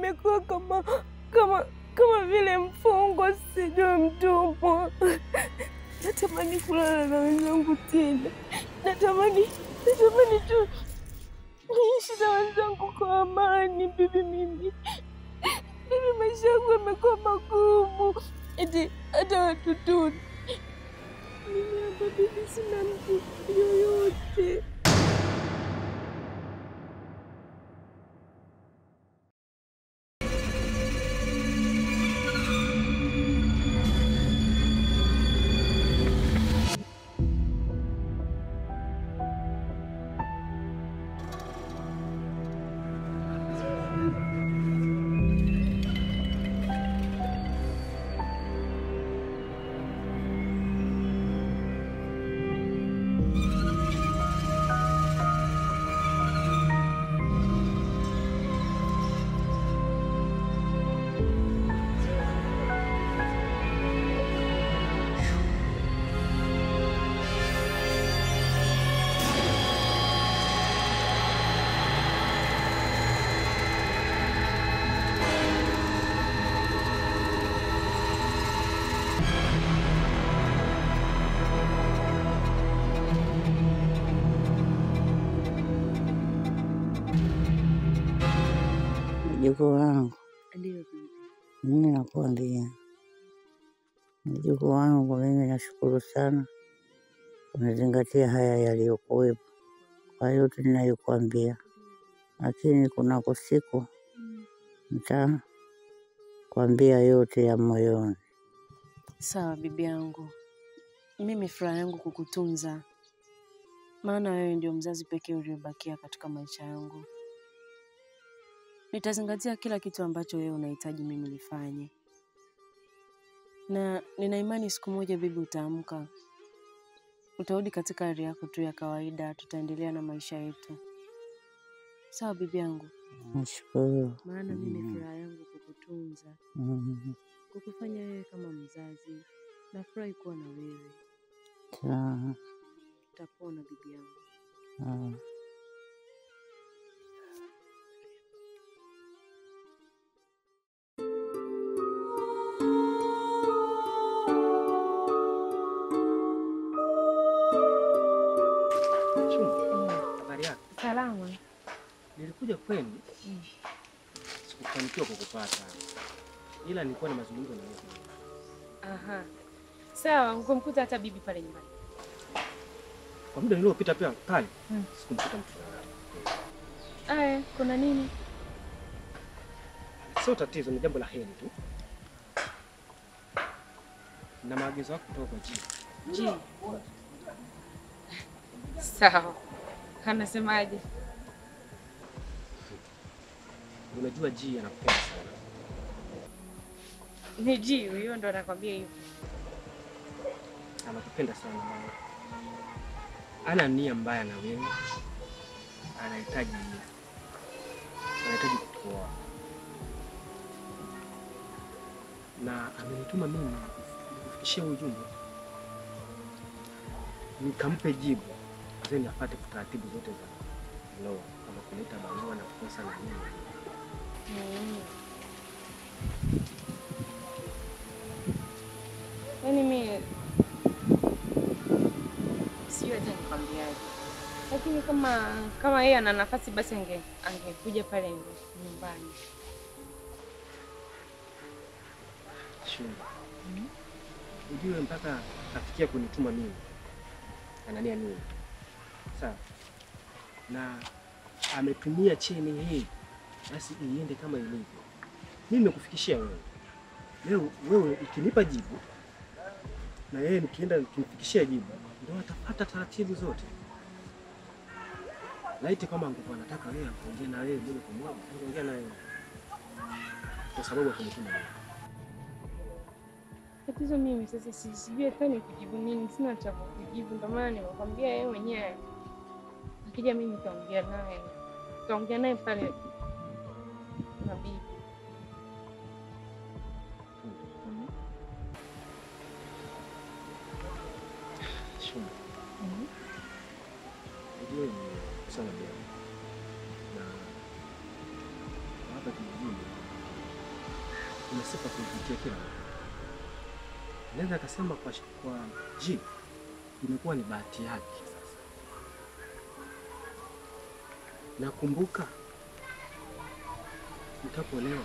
nimekuwa kama kama kama vile mfungwa, sijui mtumwa. Natamani kulala na wenzangu tena, natamani natamani tu niishi na wenzangu kwa amani. Bibi, mimi bibi, maisha yangu yamekuwa magumu, eti hata watotoni mimi hapa bibi, sina mtu yoyote. Mjukuu wangu, Ndio bibi. mimi nakuambia, mjukuu wangu, mimi nashukuru sana umezingatia haya yaliyokuwepo kwa yote ninayokuambia, lakini kunako siku nitakwambia yote ya moyoni. Sawa bibi yangu, mimi furaha yangu kukutunza, maana wewe ndio mzazi pekee uliobakia katika maisha yangu. Nitazingatia kila kitu ambacho wewe unahitaji mimi nifanye, na nina imani siku moja bibi, utaamka, utarudi katika hali yako tu ya kawaida, tutaendelea na maisha yetu. Sawa bibi yangu, Nashukuru. maana mimi Mm. furaha yangu kukutunza, Mm, kukufanya wewe kama mzazi. Nafurahi kuwa na wewe. sawa, Utapona bibi yangu. sawa. Chuma, habari yako? Salama. Nilikuja kwenu, sikufanikiwa kukupata, ila nilikuwa na mazungumzo na wewe. Aha. Sawa, ukumkuta hata bibi pale nyumbani. Kwa muda niliopita pia pale Mm. sikumkuta mtu. Aya, kuna nini? Sio tatizo, ni jambo la heri tu, na maagizo yako kutoka kwa jii. Ji. Sawa. Anasemaje? Unajua jii anakupenda sana, Ni Ji, huyo ndo anakwambia hivyo. anakupenda sana mama. Ana nia mbaya na wewe, anahitaji anahitaji kukuoa na amenituma mimi nikufikishie ujumbe, nikampe jibu then apate taratibu zote za ndoa, kama kuleta barua na kukosa na nini. Mm. Yaani mimi sijui hata nikwambiaje, lakini kama kama yeye ana nafasi basi ange angekuja pale nyumbani. Shunga, ujue mpaka afikia kunituma mimi anania nini? Sawa, na ametumia cheni hii, basi iende kama ilivyo. Mimi nimekufikishia wewe leo, wewe ukinipa jibu na yeye nikienda nikimfikishia jibu, ndio atapata taratibu zote. Laiti kama angekuwa anataka wewe akuongea na wewe moja kwa moja, angeongea na wewe kwa sababu akunituma mimi. Tatizo mimi sasa si- sijui hata ni kujibu nini, sina cha kujibu, ndio maana nimekwambia yeye mwenyewe akija mimi nitaongea naye, nitaongea naye pale na bibi. Mhm. Shuma, Mhm. Unajua ni sana pia na hapa kijijini una sifa kuipitia kila mtu. Naweza akasema kwa, sh- kwa G imekuwa ni bahati yake sasa. Nakumbuka nikapolewa,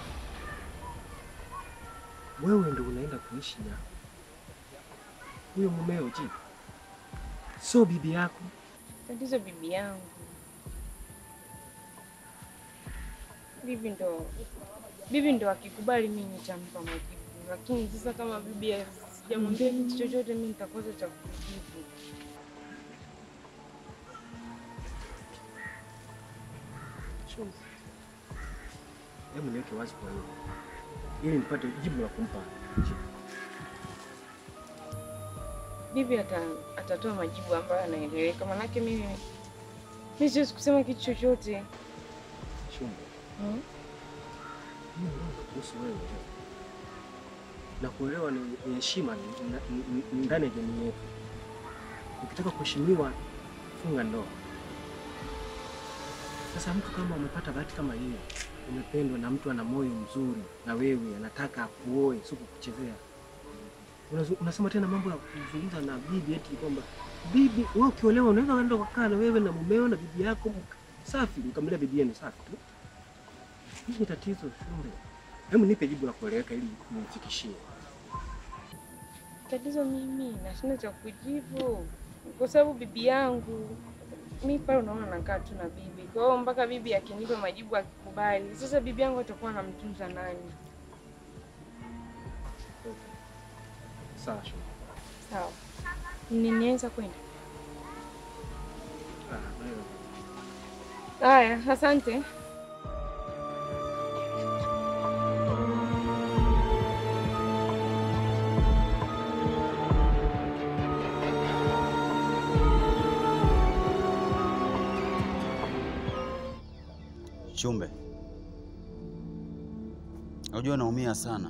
wewe ndo unaenda kuishi na huyo mumeo G, sio bibi yako. Tatizo bibi yangu, bibi ndo bibi ndo akikubali mimi nitampa majibu, lakini sasa kama bibi sijamwambia kitu chochote, mimi nitakosa cha kujibu. Sure. Hebu niweke wazi kwa hiyo ili nipate jibu la kumpa G. Bibi ata, atatoa majibu ambayo yanaeleweka, manake mimi mimi siwezi kusema kitu chochote Shumbe, hmm? mimi naomba kuhusu wewe na kuelewa ni ni heshima ni- ni- ni- ni ndani ya jamii yetu. Ukitaka kuheshimiwa, funga ndoa. Sasa mtu kama umepata bahati kama hiyo, umependwa na mtu ana moyo mzuri na wewe anataka akuoe, sio kukuchezea, Unazu- unasema tena mambo ya kuzungumza na bibi eti kwamba bibi, wewe ukiolewa unaweza kwenda kukaa na wewe na mumeo na bibi yako mk- safi, mkamlia bibi yenu safi tu. Hii ni tatizo Shumbe. Hebu nipe jibu la kueleweka ili nimfikishie. Tatizo mimi nashinda cha kujibu kwa sababu bibi yangu mi pale, unaona nakaa tu na bibi, kwa hiyo mpaka bibi akinipa majibu akikubali, sasa bibi yangu atakuwa anamtunza nani? Sawa Shumbe. Sawa, ninaweza kwenda? Ah, wewe. Haya, asante. Shumbe, unajua naumia sana.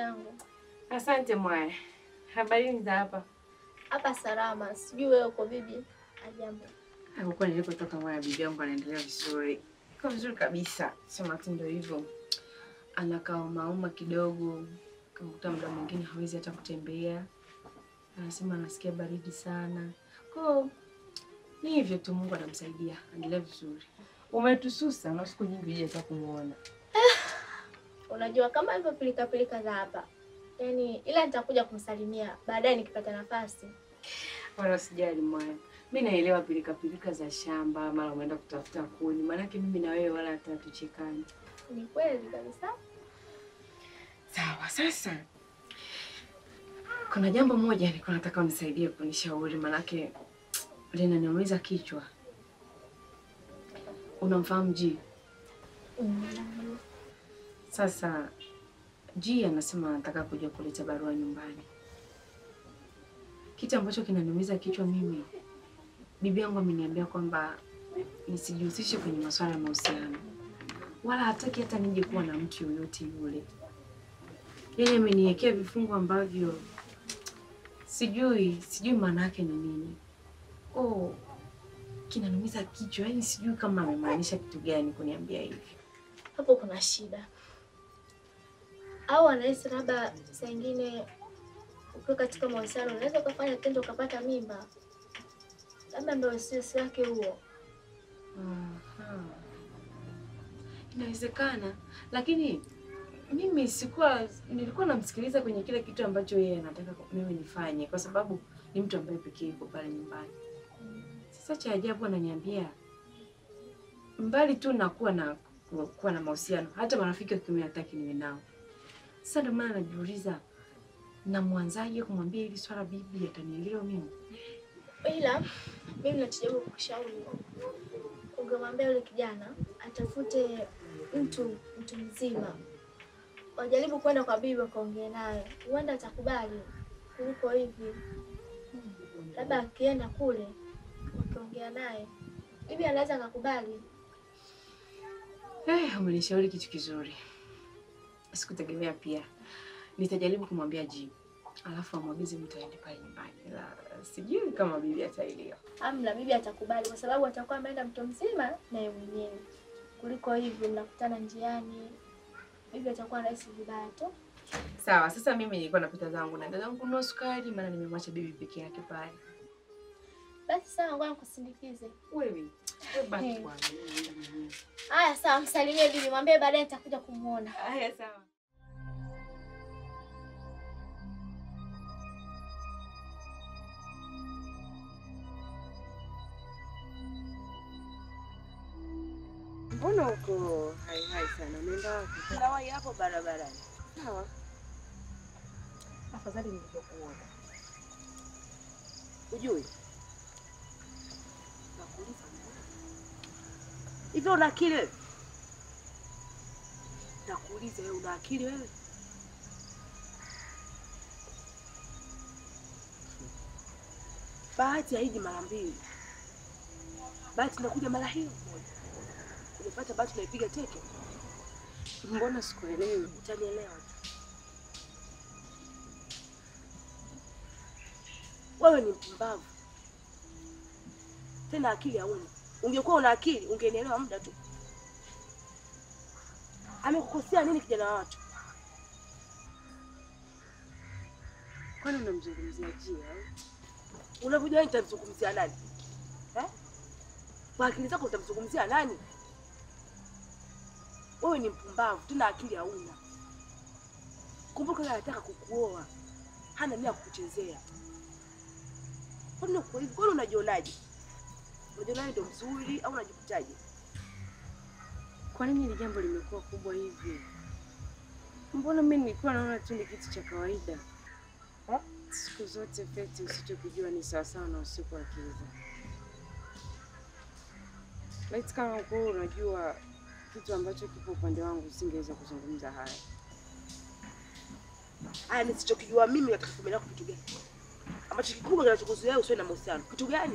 yangu. Asante mwaya. Habari za hapa? Hapa salama, sijui wewe uko bibi? Ajambo. Huko nilikotoka mwaya, bibi yangu anaendelea vizuri, iko vizuri kabisa, sema tu ndio hivyo, anakaa mauma kidogo, kamkuta muda mwingine hawezi hata kutembea, anasema anasikia baridi sana. Kwa ni hivyo tu, Mungu anamsaidia, anaendelea vizuri. Umetususa na siku nyingi hujaweza kumuona. Unajua kama hivyo pilika pilika za hapa, yaani ila nitakuja kumsalimia baadaye nikipata nafasi. Wala usijali mwaya, mi naelewa pilika pilika za shamba, mara umeenda kutafuta kuni, maanake mimi na wewe wala hata hatuchekani. Ni kweli kabisa. Sawa, sasa kuna jambo moja nilikuwa nataka unisaidie kunishauri, manake linaniumiza kichwa. Unamfahamu G? Mm. Sasa G anasema anataka kuja kuleta barua nyumbani. Kitu ambacho kinaniumiza kichwa mimi, bibi yangu ameniambia kwamba nisijihusishe kwenye masuala ya mahusiano, wala hataki hata nije kuwa na mtu yoyote yule. Yaani ameniwekea vifungu ambavyo sijui sijui maana yake ni nini. Oh, kinaniumiza kichwa, yaani sijui kama amemaanisha kitu gani kuniambia hivi. Hapo kuna shida, au anahisi labda saa ingine ukiwa katika mahusiano unaweza ukafanya tendo ukapata mimba, labda ndio sisi wake huo. Aha. Inawezekana, lakini mimi sikuwa, nilikuwa namsikiliza kwenye kile kitu ambacho yeye anataka mimi nifanye, kwa sababu ni mtu ambaye pekee yuko pale nyumbani. Sasa cha ajabu ananiambia mbali tu na kuwa na kuwa na mahusiano, hata marafiki wa kiume hataki niwe nao. Sasa ndio maana najiuliza, namwanzaje kumwambia hili swala bibi atanielewa mimi? Ila mimi nachojaribu kukushauri ungemwambia yule kijana atafute mtu mtu mzima, wajaribu kwenda kwa bibi wakaongee naye, huenda atakubali kuliko hivi. Labda akienda kule wakiongea naye, bibi anaweza akakubali. Eh, umenishauri kitu kizuri. Sikutegemea pia. Nitajaribu kumwambia G. Alafu amwagize mtu aende pale nyumbani. Ila sijui kama bibi ataelewa. Amna, bibi atakubali kwa sababu atakuwa ameenda mtu mzima naye mwenyewe, kuliko hivi mnakutana njiani, bibi atakuwa anahisi vibaya tu. Sawa, sasa mimi nilikuwa napita zangu na dada yangu kununua sukari maana nimemwacha bibi peke yake pale. Basi sawa, ngoja nikusindikize. Wewe, wewe baki Hmm. bwana. mimi naenda mwenyewe. Haya, sawa, msalimie bibi, mwambie baadaye nitakuja kumuona. Haya sawa. Mbona uko hai hai sana? Unaenda wapi? Nawai hapo barabarani. Sawa. Afadhali nilivyokuona. Ujui? Nakuuliza hivyo, una akili wewe? Nakuuliza wewe, una akili wewe? Bahati haiji mara mbili, bahati inakuja mara hiyo moja. Umepata bahati, unaipiga teke, Mbona sikuelewi? utanielewa tu. Wewe ni mpumbavu tena, akili hauna. Ungekuwa una akili ungenielewa muda tu. Amekukosea nini kijana wa watu? Kwani unamzungumzia Jia? au? Unavyojua nitamzungumzia nani eh? Kwa akili zako utamzungumzia nani? Wewe ni mpumbavu tena, akili hauna. Kumbuka yeye anataka kukuoa, hana nia ya kukuchezea. Kwani uko hivi? Kwani unajionaje? Unajionaje ndo mzuri au unajikutaje? Kwa nini hili jambo limekuwa kubwa hivi? Mbona mimi nilikuwa naona tu ni kitu cha kawaida. Ha? Siku zote Feti, usichokijua ni sawasawa na usiku wa kiza. Laiti kama ukuwa unajua kitu ambacho kipo upande wangu, usingeweza kuzungumza haya. Haya, nisichokijua mimi katika familia yako kitu gani ambacho kikubwa kinachokuzuia usiwe na mahusiano? Kitu gani?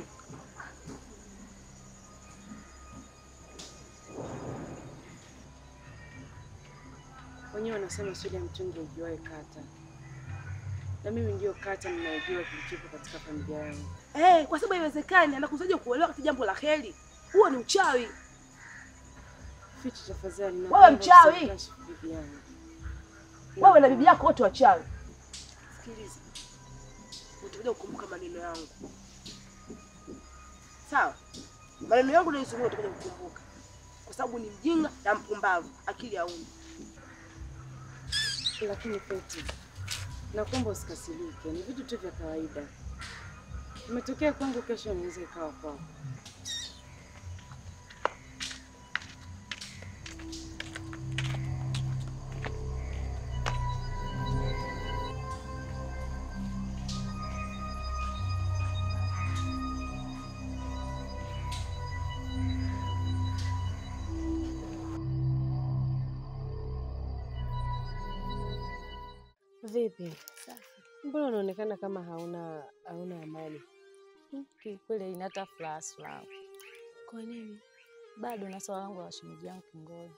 Wenyewe wanasema suli ya mtungi haijuae kata, na mimi ndiyo kata ninayojua kilichopo katika familia yangu. Eh, kwa sababu haiwezekani anakuzaje kuolewa katika jambo la heri. Huo ni uchawi. Fichi tafadhali, na Wewe mchawi! usimkashifu bibi yangu. Wewe na bibi yako wote wachawi. Sikiliza, utakuja kukumbuka maneno yangu, sawa? Maneno yangu nayozungumza utakuja kukumbuka, kwa sababu ni mjinga na mpumbavu, akili hauna. Lakini Peti, nakuomba usikasirike, ni vitu tu vya kawaida. Imetokea kwangu, kesho inaweza ikawa kwako. Vipi? Mbona unaonekana kama hauna hauna amani? Kiukweli inata furaha furaha. Kwa nini? Bado na swala langu la shemeji yangu Kingoi.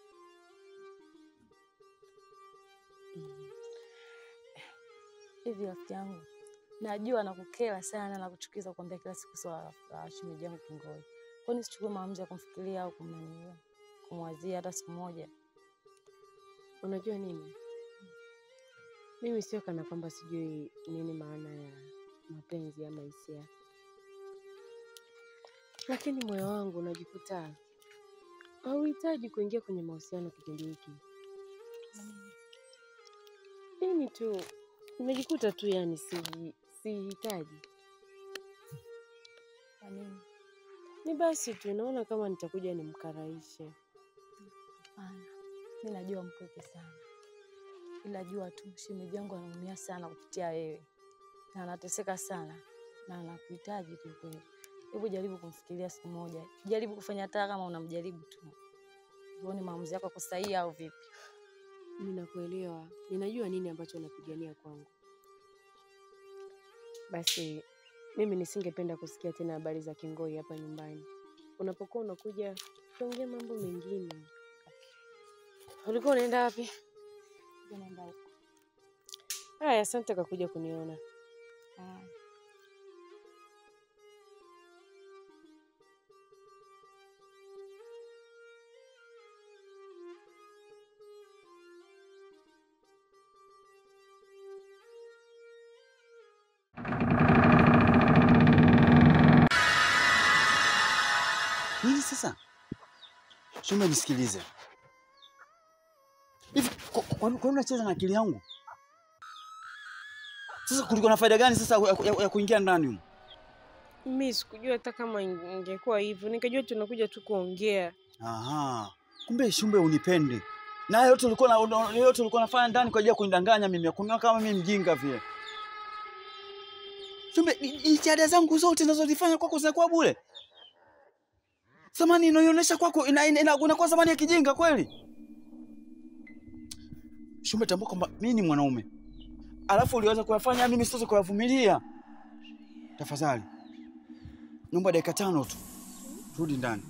Hivi rafiki yangu, najua nakukera sana na kuchukiza kuambia kila siku swala la shemeji yangu Kingoi. Kwani sichukue maamuzi ya kumfikiria au kumnania kumwazia hata siku moja? Unajua nini? Mimi sio kana kwamba sijui nini maana ya mapenzi ama hisia, lakini moyo wangu unajikuta hauhitaji kuingia kwenye mahusiano kipindi hiki. Mimi tu nimejikuta tu, yani si sihitaji. Kwa nini? Ni basi tu, naona kama nitakuja nimkaraishe. Hapana, mi najua mpweke sana, ila jua tu shemeji yangu anaumia sana kupitia wewe na anateseka sana na anakuhitaji kiukweli. Hebu jaribu kumfikiria siku moja, jaribu kufanya hata kama unamjaribu tu, uone maamuzi yako yako sahihi au vipi. Ninakuelewa, ninajua nini ambacho unapigania kwangu. Basi mimi nisingependa kusikia tena habari za Kingoi hapa nyumbani. Unapokuwa unakuja, tuongee mambo mengine. Ulikuwa unaenda wapi? Ngoja naenda huko. Haya, asante kwa kuja kuniona. Ah. Nini sasa? Shumbe, nisikilize. Hivi kwa kwa- kwa nini unacheza na akili yangu? Sasa kulikuwa na faida gani sasa ya, ya, ya kuingia ndani humo? Mimi sikujua hata kama inge- ingekuwa hivyo, nikajua tunakuja tu kuongea. Aha. Kumbe Shumbe unipendi. Na yote ulikuwa na una- yote ulikuwa unafanya ndani kwa ajili ya kunidanganya mimi, kuniona kama mimi mjinga vile. Shumbe, ni- jitihada zangu zote ninazozifanya kwako zinakuwa bure. Thamani inayoonyesha kwako ina, ina, ina, inakuwa thamani ya kijinga kweli? Shumbe, tambua kwamba mimi ni mwanaume, alafu uliweza kuyafanya mimi siwezi kuyavumilia. Tafadhali naomba dakika tano tu, rudi ndani.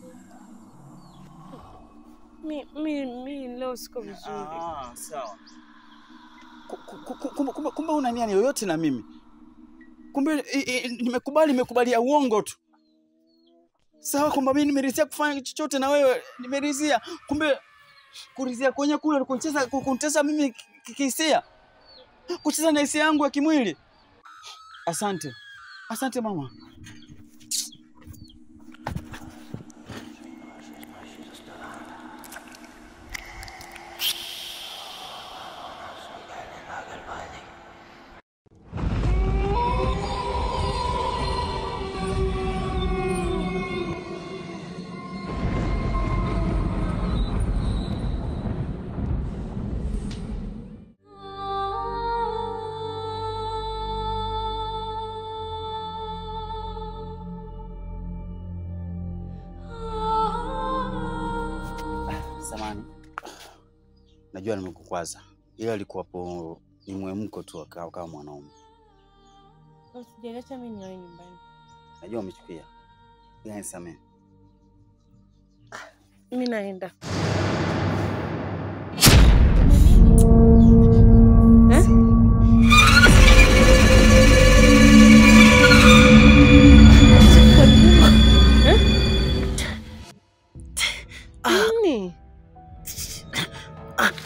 Mi, mi, mi leo siko vizuri. Ah, sawa. Ku- ku- ku- Kumbe kumbe kumbe una nia yoyote na mimi? Kumbe i- i- nimekubali nimekubalia uongo tu. Sawa kwamba mimi nimeridhia kufanya chochote na wewe, nimeridhia. Kumbe kuridhia kwenye kule kuncheza kunitesa mimi ki- ki- kihisia. Kucheza na hisia yangu ya kimwili. Asante. Asante mama. Samani, najua nimekukwaza, ila alikuwapo ni mwemko tu akawa kama mwanaume. Usijaliacha mi niwae nyumbani. Najua umechukia, ila nisamehe. Mi naenda. Nini?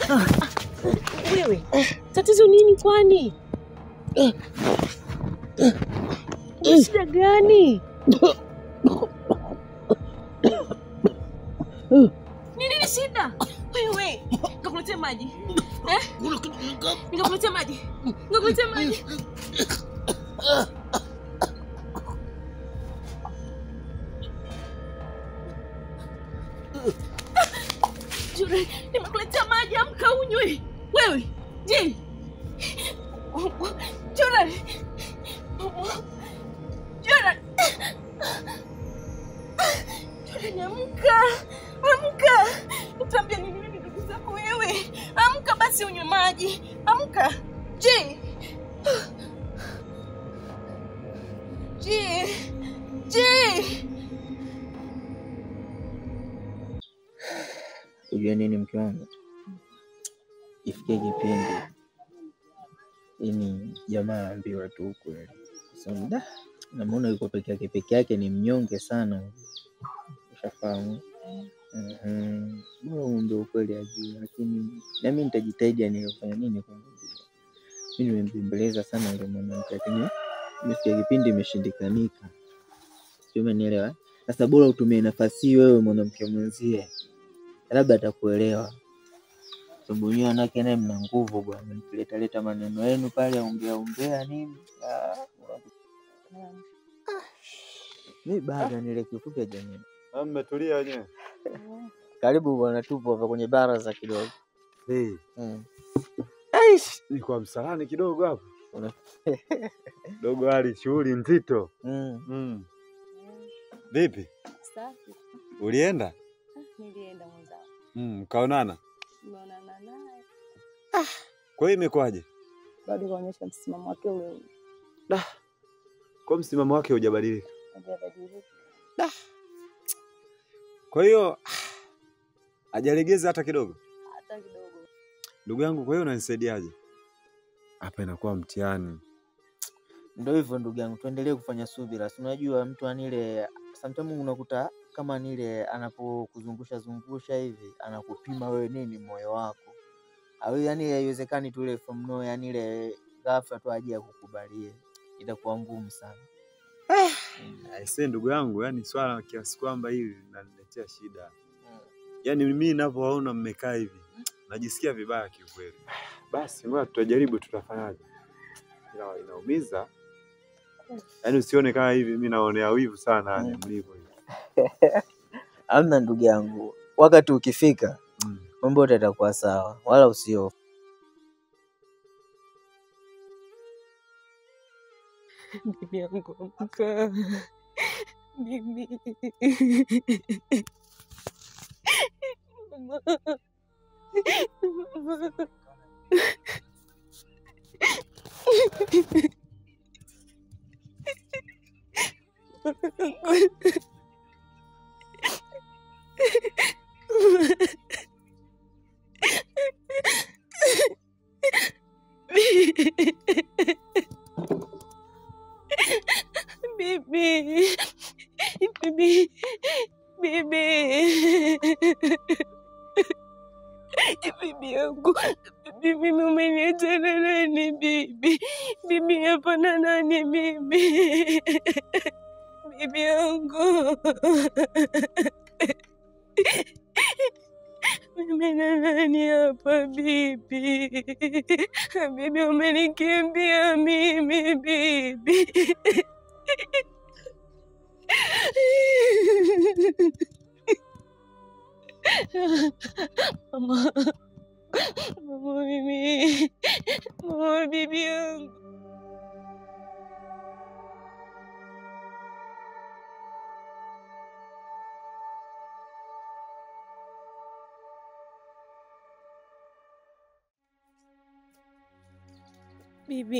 Wewe tatizo nini kwani? Una shida gani? Ni nini shida? Wewe, nikakuletea maji. Eh? Nikakuletea maji. Nikakuletea maji. Jure, nimekuletea maji, amka unywe. Wewe, je? Jure. Jure. Jure, amka. Amka. Utaambia nini mimi ndugu zako wewe? Amka basi unywe maji. Amka. Je? Je? Je? Ujue nini mke wangu, ifikie kipindi ini jamaa aambiwa tu ukweli, kwa sababu da namuona yuko peke yake, peke yake ni mnyonge sana, ushafahamu. Mhm. Bora umwambie ukweli ajue, lakini nami nitajitahidi anilofanya nini kumwambia. Mi nimembembeleza sana yule mwanamke, lakini imefikia kipindi imeshindikanika, sio? Umenielewa? Sasa bora utumie nafasi hii wewe mwanamke mwenzie labda atakuelewa, sababu nyewe wanawake naye mna nguvu bwana, mkileta leta maneno yenu pale ongea ongea nini. Ah, mi bado nile kifupi ya jamii. Mmetulia wenyewe? Karibu bwana, tupo hapa kwenye baraza kidogo. Hey, Mm. ni kwa msalani kidogo hapa Una- dogo, hali shughuli nzito. Mm. Mm. Vipi, Safi. ulienda? Nilienda mwenzangu. Mm, mkaonana? Nimeonana naye. Kwa hiyo imekwaje? Bado kaonyesha msimamo wake ule ule. Kwa msimamo wake hujabadilika? Hajabadilika. Kwa hiyo hajalegeza hata kidogo? Hata kidogo. Ndugu yangu, kwa hiyo unanisaidiaje? Hapa inakuwa mtihani. Ndio hivyo ndugu yangu, tuendelee kufanya subira. Si unajua mtu anile, sometimes unakuta kama nile anapokuzungusha zungusha hivi anakupima wewe nini moyo wako au yani, haiwezekani tu ile from nowhere, yani ile ghafla tu aje akukubalie, itakuwa ngumu sana. Aisee, ndugu yangu, yani swala kiasi kwamba hili linaniletea shida. Yaani mimi ninavyowaona mmekaa hivi najisikia vibaya kiukweli. Basi ngoja tutajaribu, tutafanyaje? Ila inaumiza, yaani usione kama hivi mimi naonea wivu sana yani Mm. mlivyo hivi. Amna ndugu yangu, wakati ukifika Mm. mambo yote yatakuwa sawa, wala usiofu. Bibi yangu amka. Bibi. Mama. Mama. Bibi. Bibi. Bibi. Bibi yangu. Bibi mimi umeniacha na nani bibi? Bibi hapana nani bibi? Bibi yangu. Mimi na nani hapa bibi? Bibi umenikimbia mimi bibi. Mama, mama mimi, mama bibi yangu. Bibi,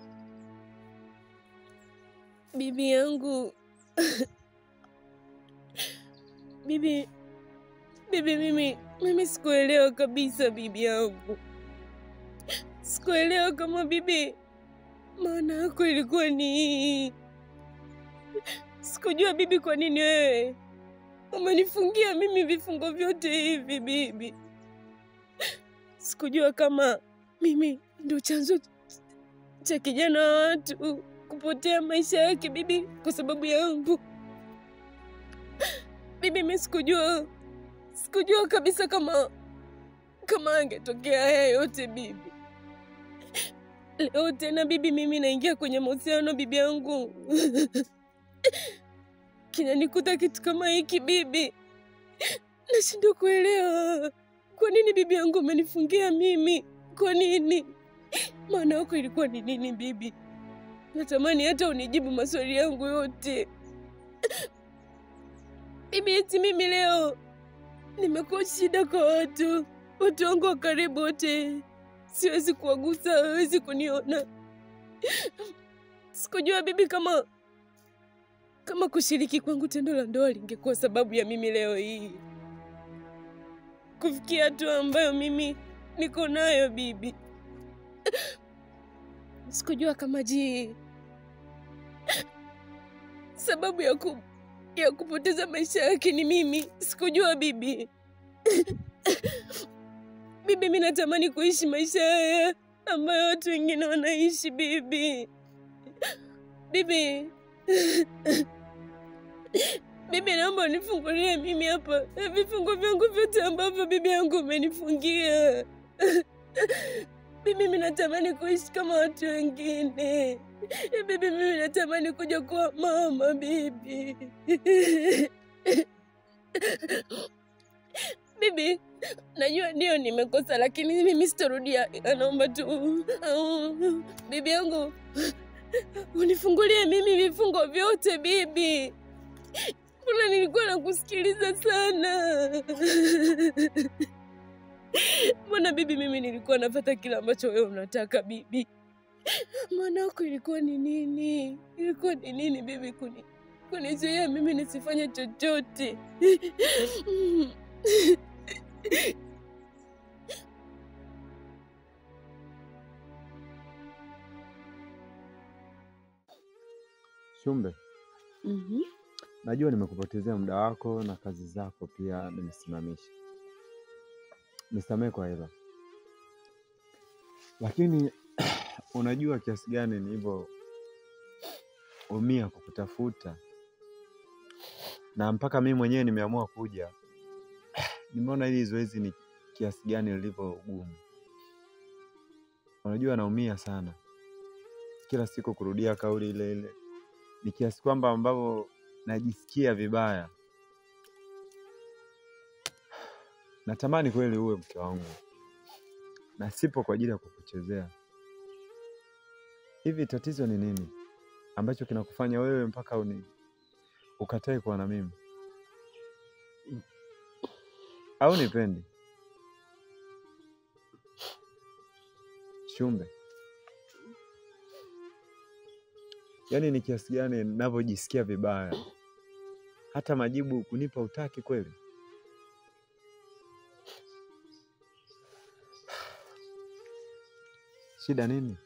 bibi yangu, bibi, bibi, mimi mimi sikuelewa kabisa bibi yangu, sikuelewa kama bibi maana yako ilikuwa ni hii. Sikujua bibi, kwa nini wewe umenifungia mimi vifungo vyote hivi bibi. sikujua kama mimi ndo chanzo cha kijana wa watu kupotea maisha yake bibi kwa sababu yangu. Bibi, mimi sikujua, sikujua kabisa kama kama angetokea haya yote bibi. Leo tena bibi, mimi naingia kwenye mahusiano bibi yangu kinanikuta kitu kama hiki bibi, nashindwa kuelewa kwa nini bibi yangu amenifungia mimi. Kwa nini? Maana yako ilikuwa ni nini bibi? Natamani hata unijibu maswali yangu yote bibi. Eti mimi leo nimekuwa shida kwa watu, watu wangu wa karibu wote, siwezi kuwagusa, hawezi kuniona. Sikujua bibi kama kama kushiriki kwangu tendo la ndoa lingekuwa sababu ya mimi leo hii kufikia hatua ambayo mimi niko nayo bibi. Sikujua kama ji sababu ya, ku, ya kupoteza maisha yake ni mimi. Sikujua bibi. Bibi, mi natamani kuishi maisha haya ambayo watu wengine wanaishi bibi. Bibi, bibi, naomba unifungulie mimi hapa vifungo vyangu vyote ambavyo bibi yangu umenifungia. Bibi, mimi natamani kuishi kama watu wengine. Bibi, mimi natamani kuja kuwa mama bibi. Bibi, najua ndio nimekosa, lakini mimi sitarudia. Naomba tu au, bibi yangu unifungulie mimi vifungo vyote bibi. Mbona nilikuwa nakusikiliza sana. Mbona bibi, mimi nilikuwa napata kile ambacho wewe unataka bibi. Maana yako ilikuwa ni nini? Ilikuwa ni nini bibi, kuni kunizuia mimi nisifanye chochote? Shumbe, Mhm. najua nimekupotezea muda wako na kazi zako pia nimesimamisha. Nisamehe kwa hilo, lakini unajua kiasi gani nilivyoumia kukutafuta na mpaka mimi mwenyewe nimeamua kuja. Nimeona hili zoezi ni kiasi gani lilivyo gumu. Unajua naumia sana kila siku kurudia kauli ile ile, ni kiasi kwamba ambavyo najisikia vibaya. Natamani kweli uwe mke wangu na sipo kwa ajili ya kukuchezea. Hivi tatizo ni nini ambacho kinakufanya wewe mpaka uni ukatae kuwa na mimi? Au nipendi? Shumbe, yaani ni kiasi gani ninavyojisikia vibaya, hata majibu kunipa utaki kweli. Shida nini?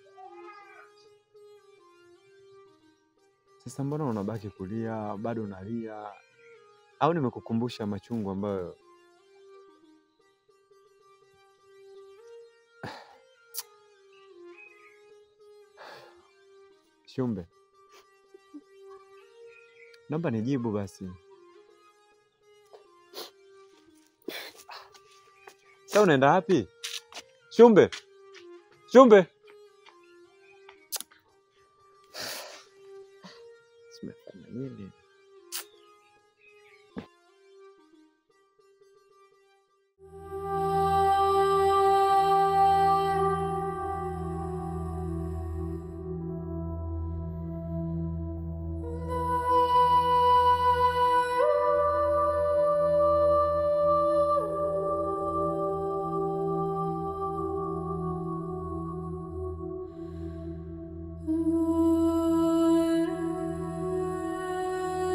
Sasa mbona unabaki kulia, bado unalia? Au nimekukumbusha machungu ambayo Shumbe, naomba nijibu basi. Sasa unaenda wapi? Shumbe, Shumbe, simefanya nini? Ooh.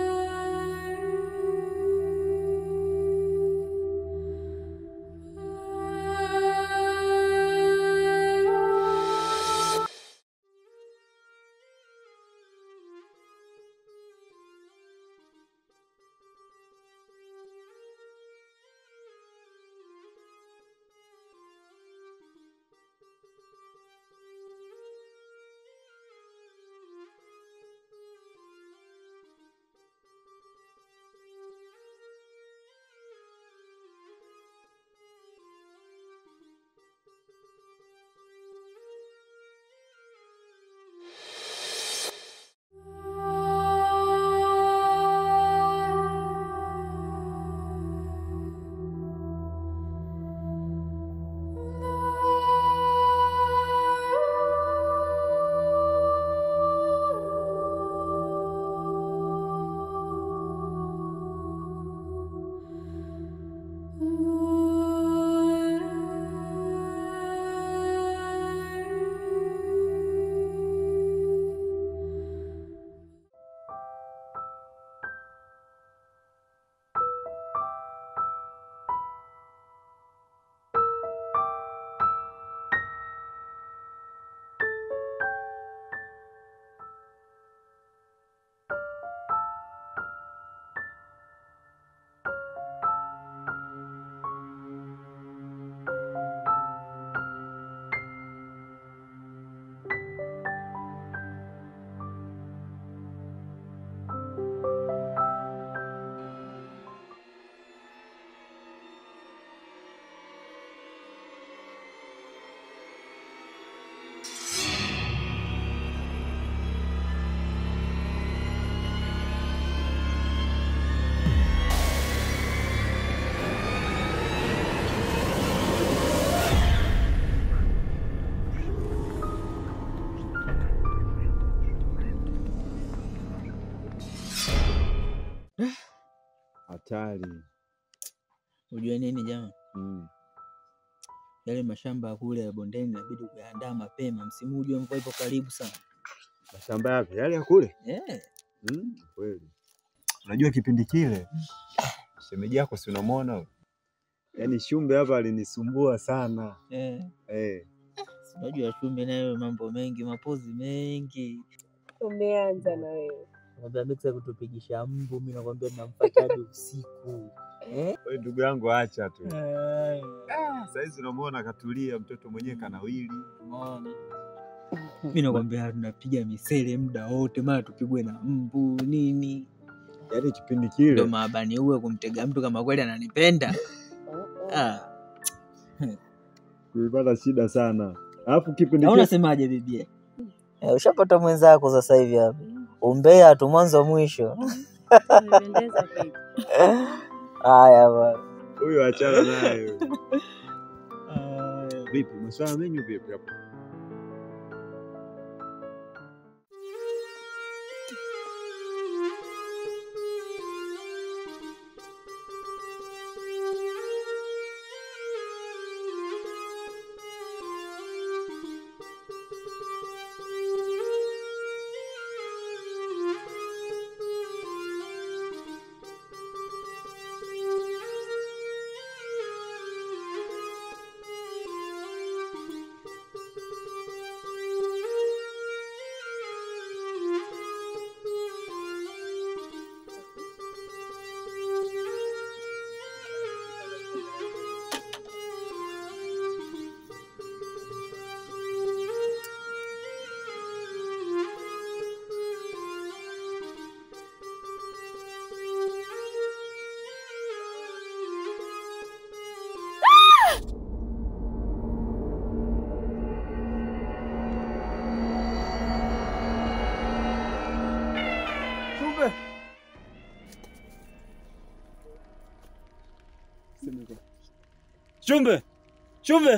hatari. Unajua nini jamaa? Mm. Yale mashamba ya kule ya bondeni inabidi kuyaandaa mapema, msimu ujue mvua ipo karibu sana. Mashamba yapi? Yale ya kule? Eh, Mm, kweli. Unajua kipindi kile shemeji yako si unamwona huyo? Yaani Shumbe hapa alinisumbua sana. eh. Eh. si Unajua Shumbe nayo mambo mengi, mapozi mengi. Umeanza na wewe. Nakwambia Mixa kutupigisha mbu, mimi nakwambia namfuata hadi usiku. Eh? Wewe ndugu yangu acha tu. Eh, Sasa hizi unamwona katulia, mtoto mwenyewe kanawili. Umeona? Mimi nakwambia tunapiga misele muda wote, mara tupigwe na mbu nini. Yaani kipindi Ndo kile maabani uwe kumtega mtu kama kweli ananipenda. Ah, tulipata shida sana. Alafu kipindi na kile unasemaje bibie? Eh, ushapata mwenzako sasa hivi hapa. Umbea tu mwanzo mwisho. Umependeza kweli. Haya bwana. huyo achana naye. Vipi masuala menyu vipi hapo? Shumbe. Shumbe. Shumbe.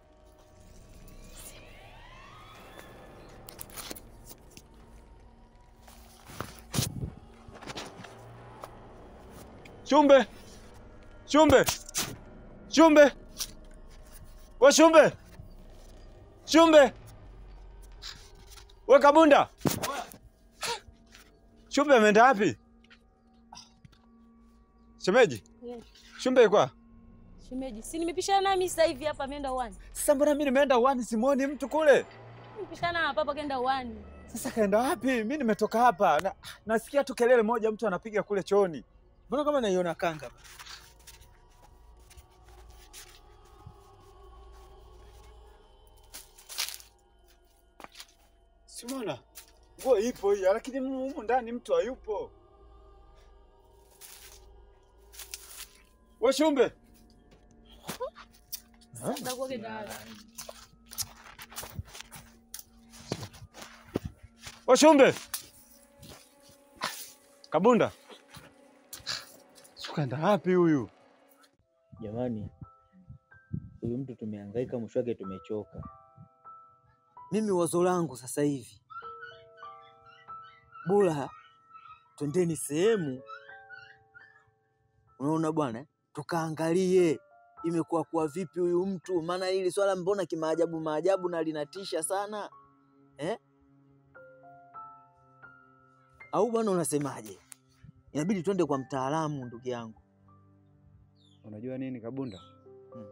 Shumbe. Shumbe. Shumbe. We Shumbe. Shumbe. We Kabunda. Shumbe ameenda wapi? Shemeji, Yes. Shumbe yuko wapi? Shemeji, si nimepishana nami sasa hivi hapa ameenda uwani. Sasa mbona mimi nimeenda uani simuoni mtu kule? Nimepishana hapa hapa kaenda uwani. Sasa kaenda wapi? Mimi nimetoka hapa na, nasikia tu kelele moja mtu anapiga kule chooni. Mbona kama naiona kanga? Si umeona? Nguo ipo hii, lakini humu ndani mtu hayupo. We Shumbe, Sasa kwa kenda we Shumbe. Kabunda. Si kaenda wapi huyu? Jamani, huyu mtu tumehangaika, mwisho wake tumechoka. Mimi wazo langu sasa hivi, bora twendeni sehemu, unaona bwana, tukaangalie imekuwa kuwa vipi huyu mtu, maana hili swala mbona kimaajabu maajabu na linatisha sana eh? Au bwana, unasemaje? Inabidi twende kwa mtaalamu, ndugu yangu. Unajua nini Kabunda? Hmm.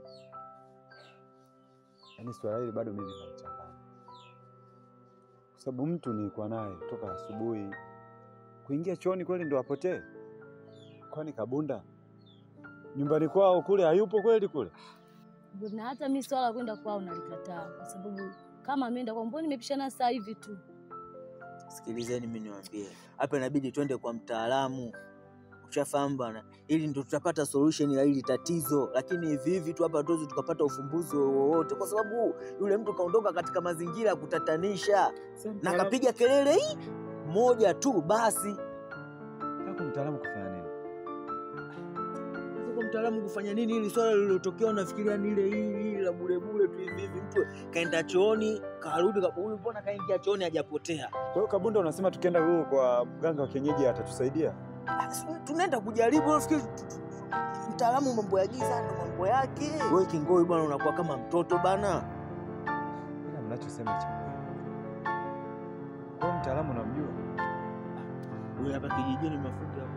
Yaani swala hili bado mimi linanichanganya, kwa sababu mtu nilikuwa naye toka asubuhi, kuingia chooni kweli ndo apotee? Kwani Kabunda nyumbani kwao kule hayupo kweli kule? na hata mimi swala la kwenda kwao nalikataa kwa sababu kama ameenda kwa mbona nimepishana sasa hivi tu. Sikilizeni mimi niwaambie, hapa inabidi twende kwa mtaalamu, ushafahamu bwana, ili ndo tutapata solution ya hili tatizo. Lakini hivi hivi tu hapa hatuwezi tukapata ufumbuzi wowote, kwa sababu yule mtu kaondoka katika mazingira ya kutatanisha na kapiga kelele hii moja tu basi. Kako mtaalamu kufanya nini? Sasa kwa mtaalamu kufanya nini? Hili swala lililotokea unafikiria ni ile hili hili la bure bure tu hivi hivi, mtu kaenda chooni karudi, ka- huyu mbona kaingia chooni hajapotea? Kwa hiyo Kabunda, unasema tukienda huko kwa mganga wa kienyeji atatusaidia? Ah, si tunaenda kujaribu, nafikiri mtaalamu mambo ya giza ndo mambo yake. Wewe Kingoi bwana, unakuwa kama mtoto bana. Ila mnachosema cha kweli. Kwa hiyo mtaalamu unamjua? Wewe hapa kijijini mafundi hapo.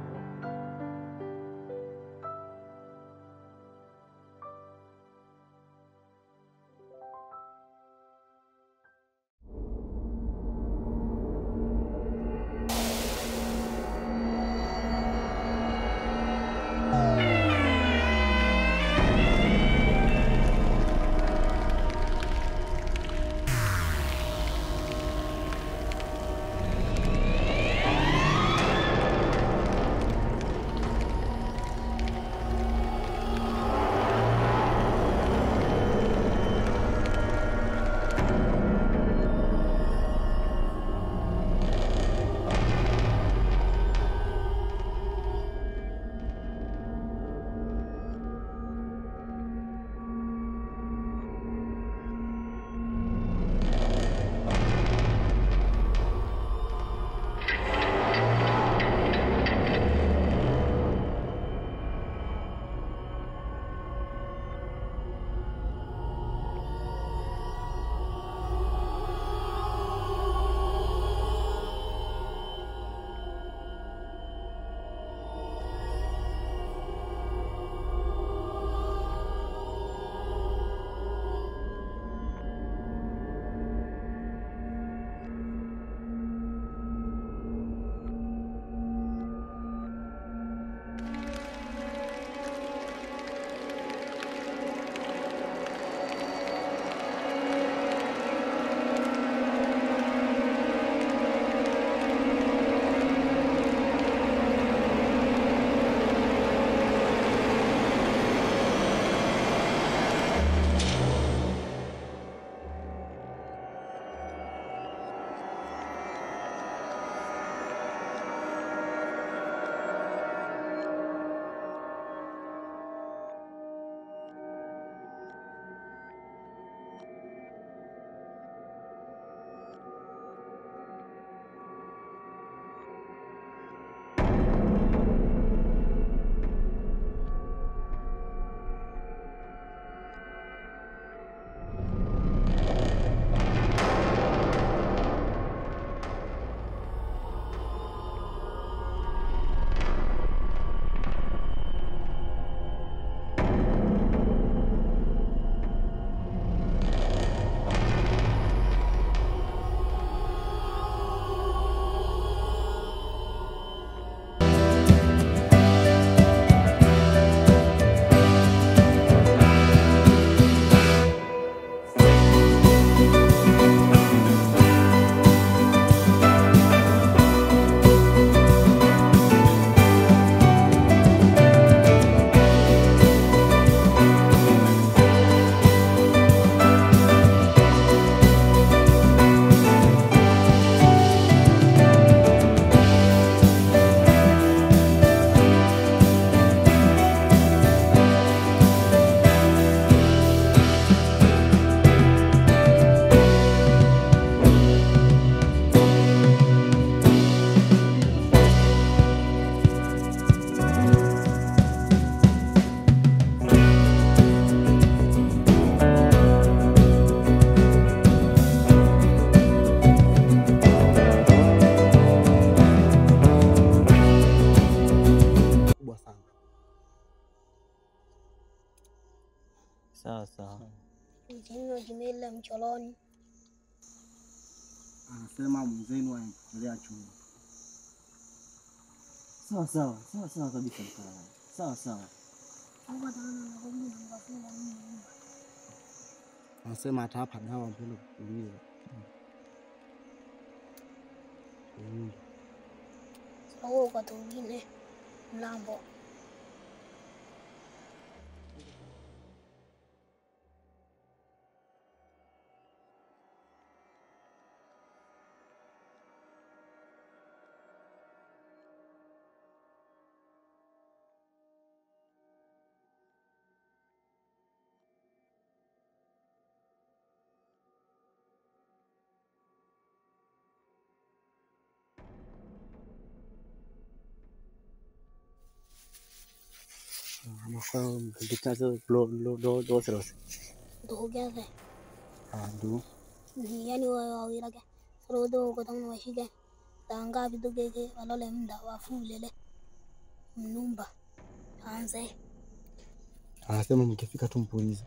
Sawa sawa. Mzee Jimila mcholoni. Anasema mwenzenu anapokelea chumba. Sawa sawa. Sawa sawa kabisa mtaalamu. Sawa sawa. Mungu ataona nakuja na mkafunga mimi nyumba. Anasema hata hapa dawa mbele kukulia. Mm. Sasa wewe kwa tungine mlambo. Maka dikazo lo lo lo lo seros. Dogere. Adu. Ni yani wa wawirage. Rodo ko tang wa shige. Tanga bidu gege walole mda wa fulele. Mnumba. Anze. Anasema mkifika tu mpulize.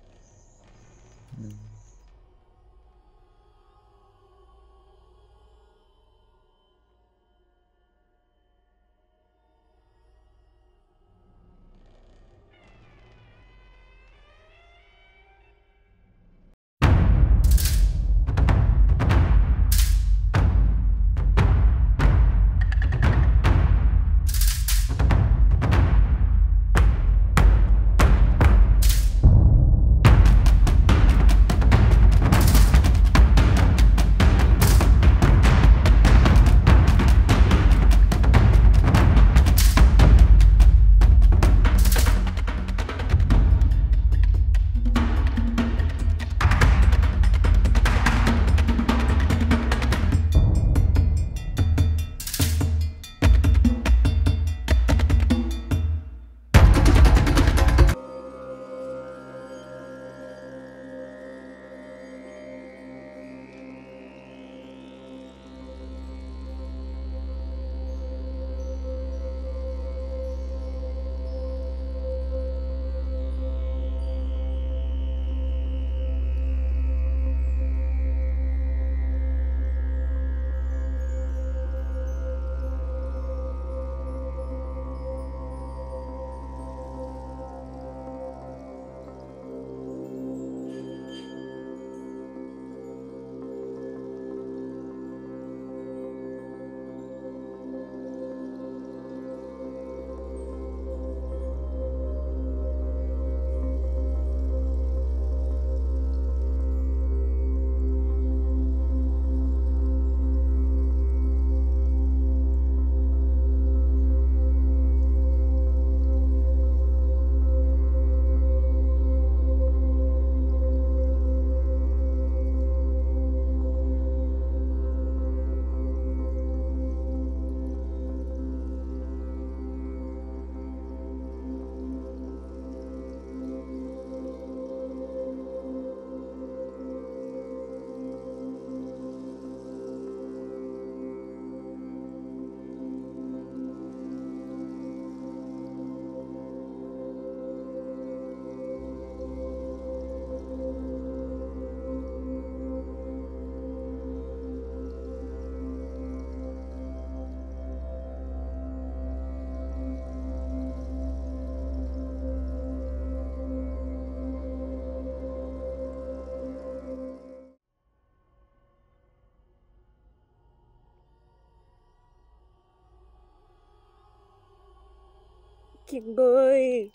Kingoi,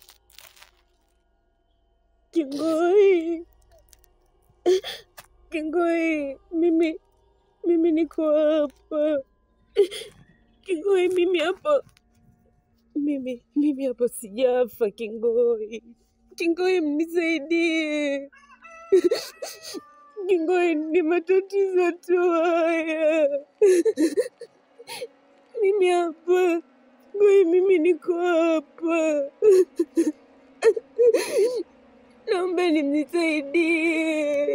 Kingoi, Kingoi, mimi mimi niko hapa. Kingoi, mimi hapa, mimi mimi hapa sijafa. Kingoi, Kingoi, mnisaidie. Kingoi, ni matatizo tu haya. Mimi hapa Kingoi, mimi niko hapa. Naombeni mnisaidie.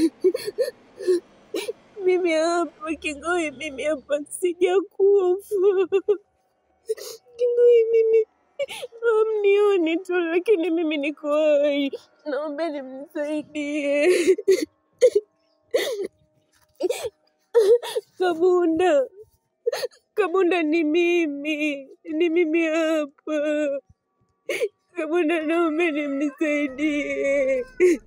Mimi hapa Kingoi, mimi hapa sijakufa. Kingoi, mimi hamnioni tu, lakini mimi niko hai. Naombeni mnisaidie. Kabunda, Kabunda ni mimi, ni mimi hapa. Kabunda, naombeni mnisaidie.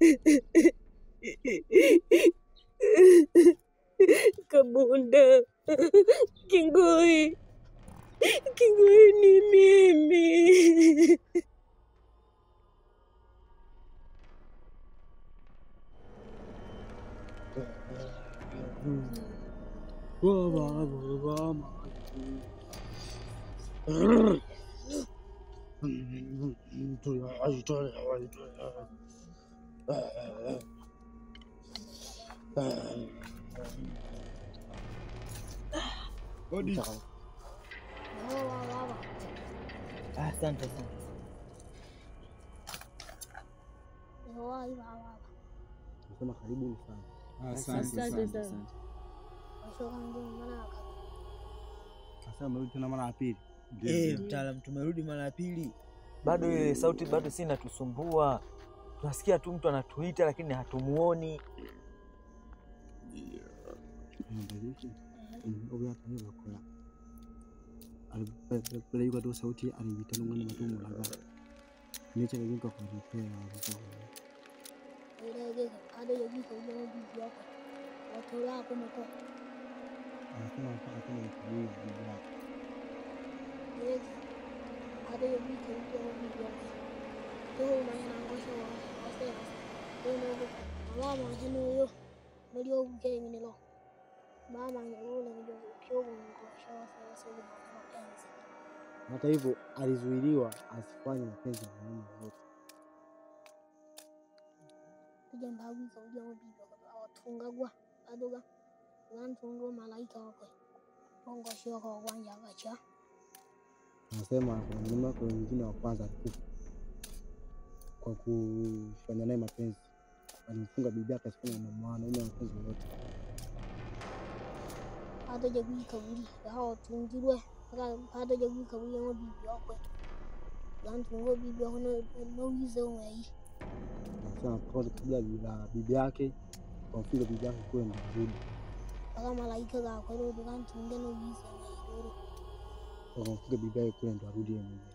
Kabunda, Kingoi, Kingoi ni mimi. Asante sana. tunasema karibuni sana. Asante sana. Washoka ndio maana waka- Sasa mrudi tena mara ya pili. Eh, mtaalamu, tumerudi mara ya pili, bado ile sauti bado si inatusumbua. Tunasikia tu mtu anatuita lakini hatumuoni. Mbariki. Oya kanye bakora. Alipele yuko tu sauti alijitana ngani matumu laga. Nicha nginga kwa repair hapo. ilegeka ada yagika ujao bibi yako watola hapo mko Anasema mpaka kama ni bibi yake. ilegeka ada yagika ujao bibi yako toho mayana ngosho wa wasera deno go mama henu yo ndio buke ngine mama ngule ndio kyogo ngosho wasera sio mapenzi Hata hivyo alizuiliwa asifanye mapenzi na mume wote. kuja mbagwika ujao bibi yako watungagwa badoga wantungo malaika wako ngosho kwa kwanja gacha Anasema kuna mlima kuna mwingine wa kwanza alikufa kwa kufanya naye mapenzi, alimfunga bibi yake asifanye na mwanaume mapenzi yoyote. hata jagwika buri hao tungirwe hata jagwika buri ngo bibi yako wantungo bibi yako no no wize umai Anasema kwanza kabla la bibi yake wamfunga bibi yake kule ndo arudi, aka malaika ga ko ro dukan tunge no wize umai ro wakamfunga bibi yake kule ndo arudi yeye mwenyewe.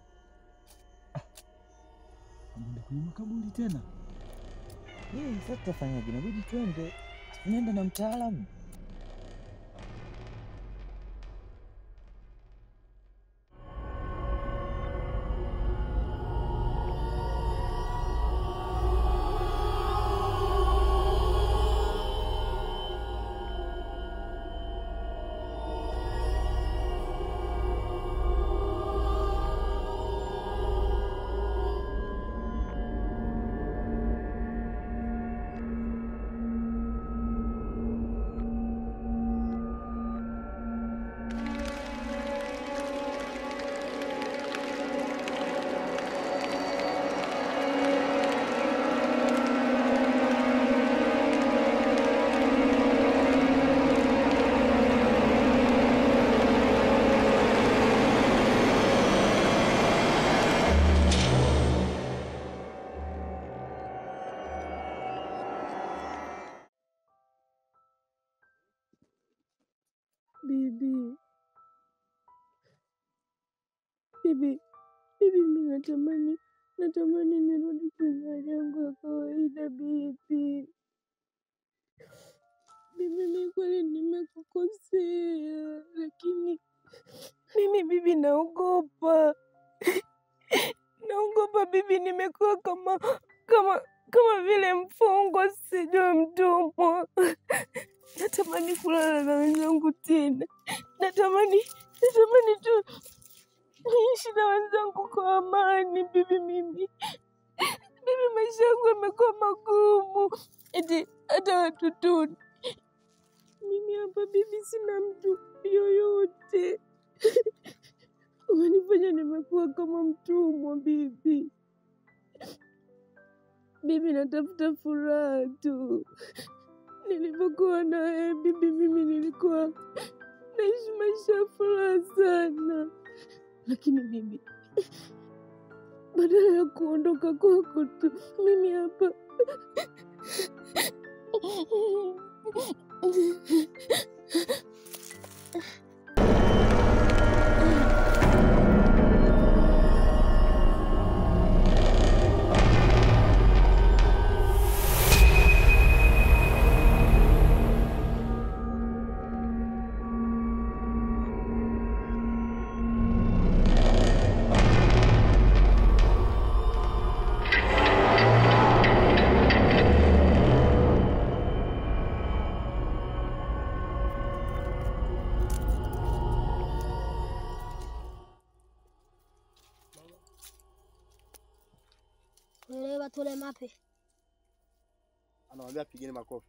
Ndio kwenye makaburi tena. Eh, sasa tutafanyaje? Inabidi twende, tunaenda na mtaalamu. Bibi, bibi, bibi, mi natamani, natamani nirudi kwenye hali yangu ya kawaida bibi. Bibi, mi kweli nimekukosea, lakini mimi bibi naogopa, naogopa bibi, nimekuwa kama kama kama vile mfungwa, sijui mtumwa. Natamani kulala na wenzangu tena, natamani natamani tu niishi na wenzangu kwa amani. Bibi, mimi bibi, maisha yangu yamekuwa magumu, eti hata watotoni mimi hapa bibi, sina mtu yoyote. Umenifanya nimekuwa kama mtumwa bibi. Bibi, natafuta furaha tu. Nilipokuwa na wewe bibi, mimi nilikuwa naishi maisha ya furaha sana, lakini bibi, badala ya kuondoka kwako tu, mimi hapa Wele batole mape Anamwambia pigeni makofi.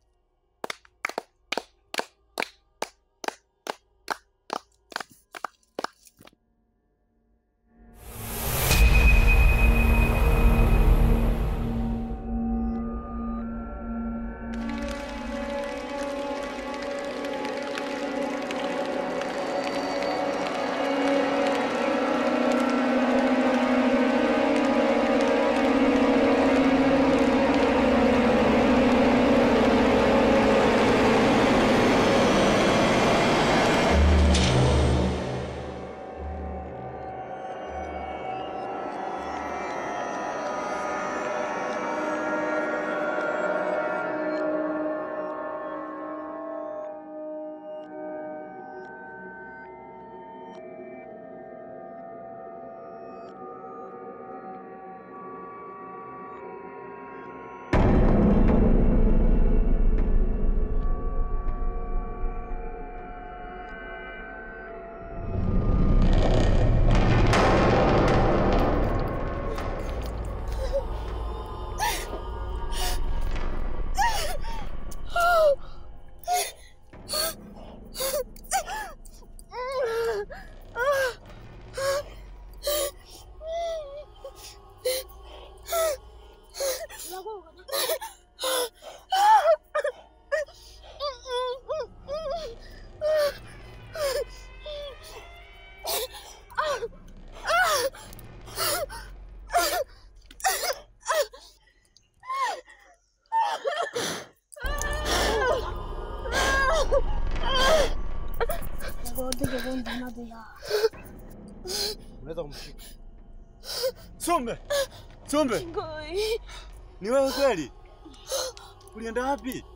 take it into another yard. Unaweza kumshika. Sumbe. Sumbe. Ngoi. Ni wewe kweli? Ulienda wapi?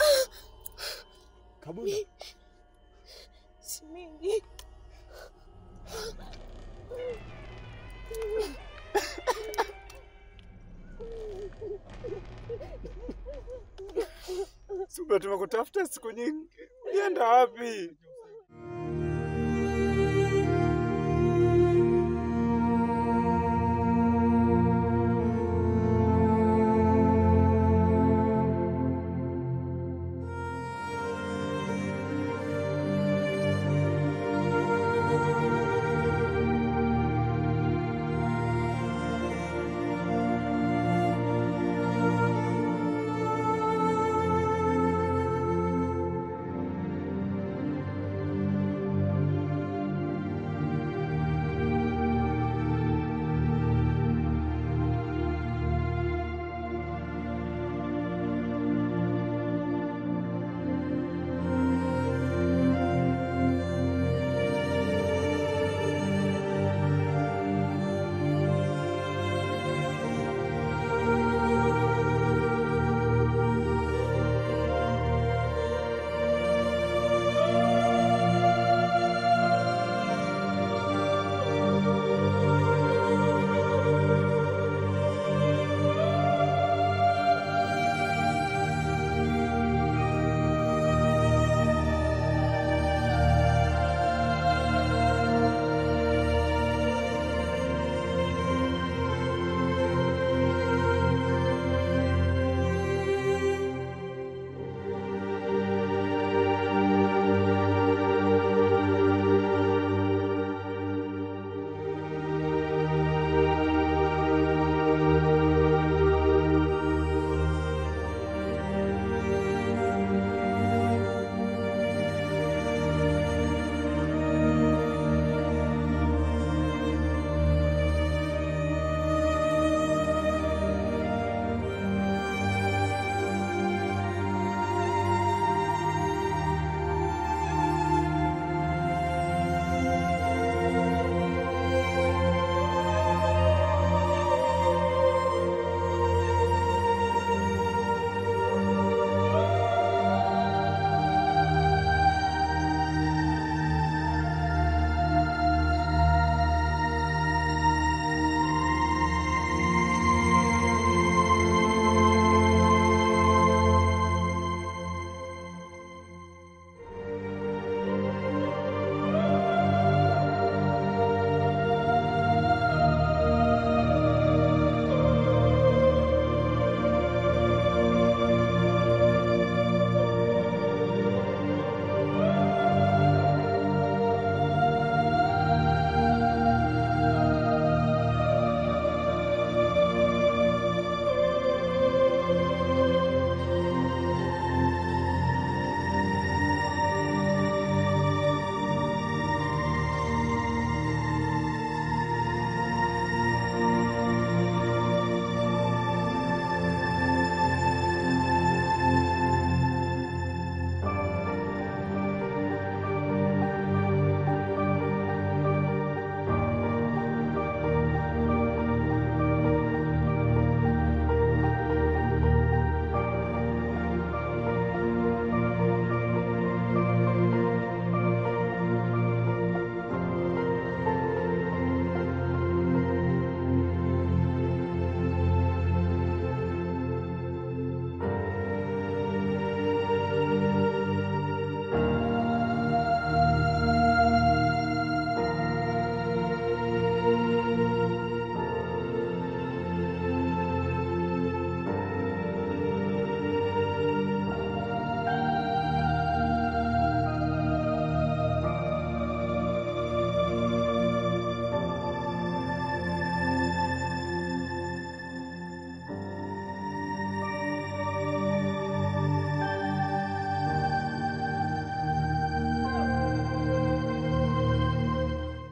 Kabula. Si mingi. Sumbe, tumekutafuta siku nyingi. Ulienda wapi?